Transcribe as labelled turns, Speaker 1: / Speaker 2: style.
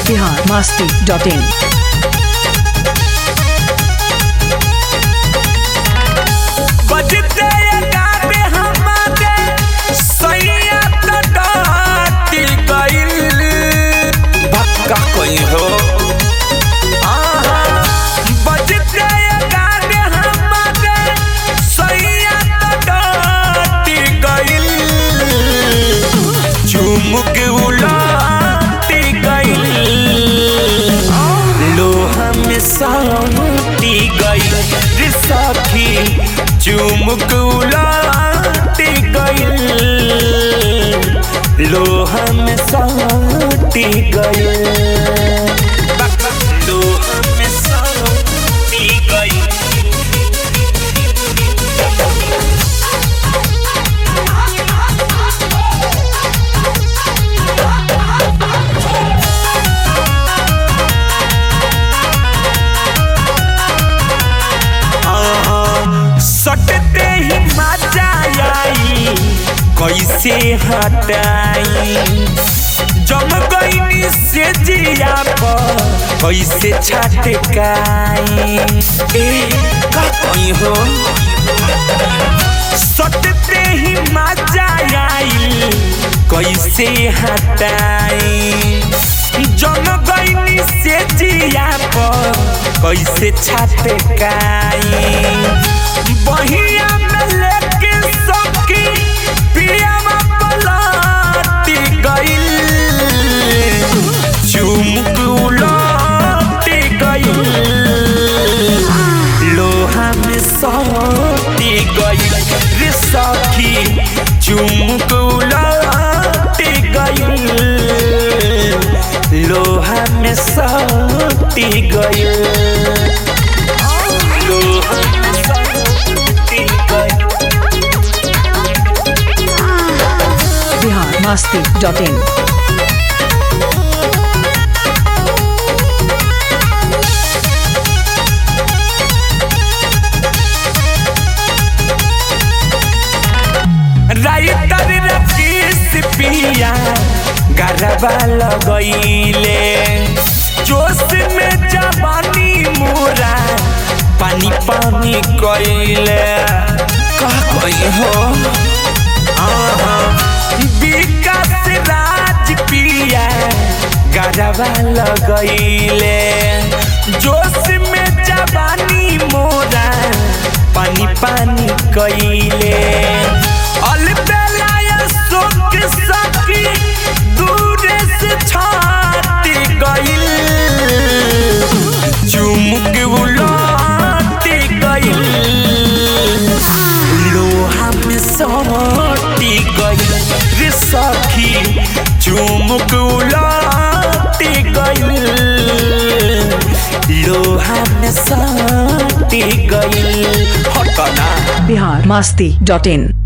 Speaker 1: Bihar Masti dot इन
Speaker 2: बजते गाते हमारे सैया तो डाटी गइल भक्का कोई हो आहा, बजते गाते हमारे सैया तो डाटी गइल चुमुक उलाटी गइल लोहा में साटी गइल रे सखी चुमुक उलाटी गइल लोहा में साटी गइल लोहा में साटी गइल सटते ही मजा आई कैसे हटाई जम गईनी से जिया पर कैसे छटकाई ए का कहीं हो सटते ही मजा आई कैसे हटाई जम गईनी से जिया पर कैसे छटकाई बहिया में लेके सकी पियावा पलाटी गइल चुमुक उलाटी गइल लोहा में सटी गइल रे सखी चुमुक उलाटी गइल लोहा में सटी गइल लोहा में सटी गइल
Speaker 1: Bihar Masti dot in
Speaker 2: writer Rakis पिया गरबा लगैले जोश में जवानी मोरा पानी पानी कैले का कही हो आहा, विकास राज पिया गरबा लगैले जोश में जवानी मोरा पानी पानी कैले अलबेलाया सोक सकी दूरे से छाती गइल चुमुक उलाटी गइल लोहा में सटी गइल रे सखी चुमुक उलाटी गइल लोहा में सटी गइल हटना
Speaker 1: बिहार मस्ती डॉट इन